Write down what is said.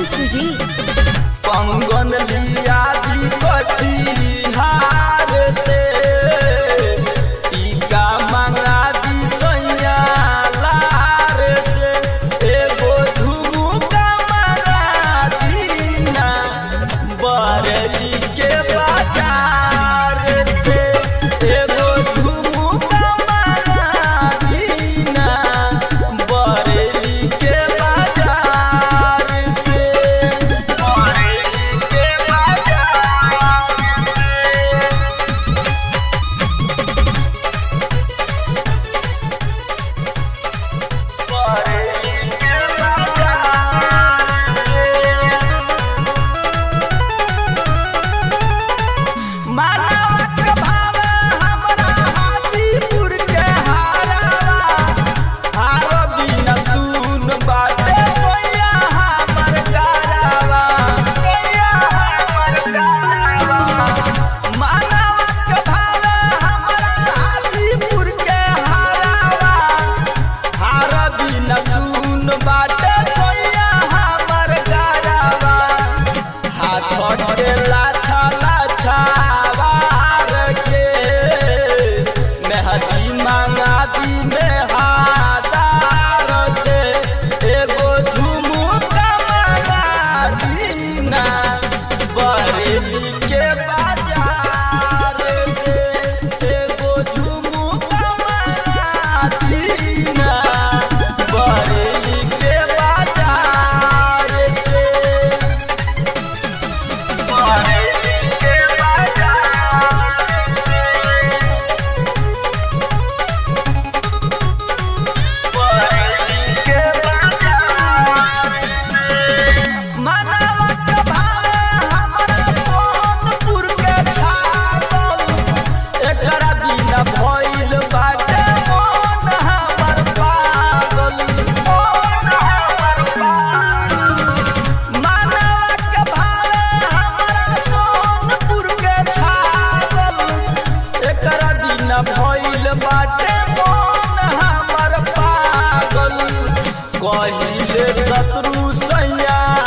सुजीत पंगन लिया दी कटिहार से टीका मंगा दी सैया लार से एगो झुमुका मंगा दीना बरली के बाजार से एगो झुमुका मंगा दीना बरली के बाजार से बरली के बाजार बरली के मानवक भाव हमरा हाजीपुर के हारावा हार बिना सुन बाटे सोया हमर गारावा सोया हमर गारावा मानवक भाव हमरा हाजीपुर के हारावा हार बिना सुन बाटे सोया हमर गारावा हाथ के लाछा लाछा वार के मेहदी मांगा दी मेहादार से एगो झुमुका मंगा दीना बरेली के बाजार से एगो झुमुका मंगा दीना बरेली के बाजार से बरेली के बाजार बरेली के बाजार मनवक भाव हमरा सोनपुर के छागल एकरा बिना भइल बाटे मन हमर पागल मन हमर पागल मनवक भाव हमरा सोनपुर के छागल एकरा बिना भइल बाटे मन हमर पागल कहिले शत्रु सैया